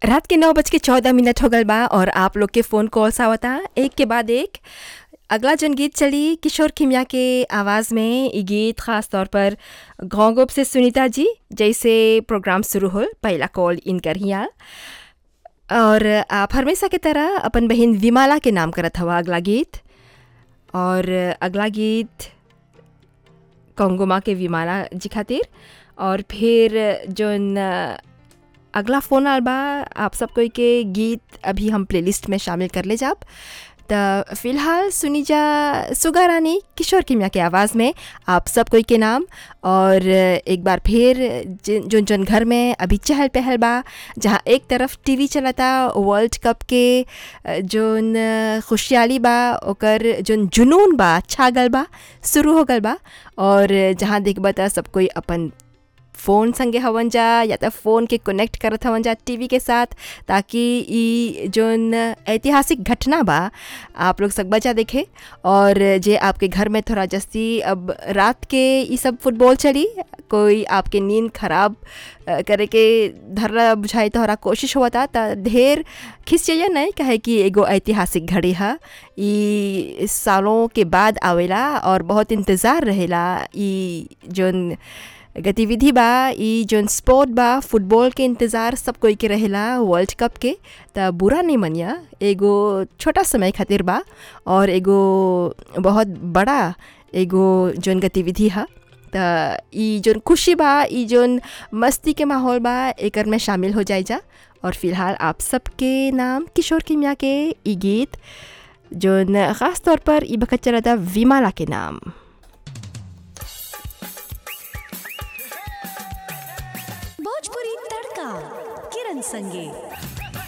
रात के नौ बज के चौदह मिनट हो गल बा और आप लोग के फ़ोन कॉल्स आवता एक के बाद एक अगला जन गीत चली किशोर खिमिया के आवाज़ में ये गीत ख़ास तौर पर घोंगोप से सुनीता जी जैसे प्रोग्राम शुरू हो पहला कॉल इन करिया और आप हमेशा की तरह अपन बहन विमाला के नाम करत हवा अगला गीत और अगला गीत कंगोमा के विमाला जी खातिर और फिर जोन अगला फ़ोन आल बा आप सब कोई के गीत अभी हम प्लेलिस्ट में शामिल कर ले जाब तो फिलहाल सुनी जा सुगा रानी किशोर किमिया के आवाज़ में आप सब कोई के नाम और एक बार फिर जो जन घर में अभी चहल पहल बा जहाँ एक तरफ टीवी चलता वर्ल्ड कप के जोन खुशहाली बा ओकर जोन जुनून बा छागल बा शुरू हो गल बा और जहाँ देखबा त सब कोई अपन फ़ोन संगे हवन जा या तो फ़ोन के कनेक्ट करत हवन जा टीवी के साथ ताकि ई जोन ऐतिहासिक घटना बा आप लोग सब बचा देखे और जे आपके घर में थोड़ा जस्ती अब रात के ये सब फुटबॉल चली कोई आपके नींद खराब करे के धरला बुझाई तोहरा कोशिश हुआ था तो ढेर खिस चाहिए नहीं कहे कि एगो ऐतिहासिक घड़ी है ई सालों के बाद आवेला और बहुत इंतज़ार रहेला ई जोन गतिविधि बा ई जोन स्पोर्ट बा फुटबॉल के इंतज़ार सब कोई के रहेला वर्ल्ड कप के त बुरा नहीं मनिया एगो छोटा समय खातिर बा और एगो बहुत बड़ा एगो जोन गतिविधि है त ई जोन खुशी बा ई जोन मस्ती के माहौल बा एकर में शामिल हो जाए जा और फिलहाल आप सबके नाम किशोर किमिया के ई गीत जोन ख़ास तौर पर ई बखत चला था विमाला के नाम भोजपुरी तड़का किरण संगे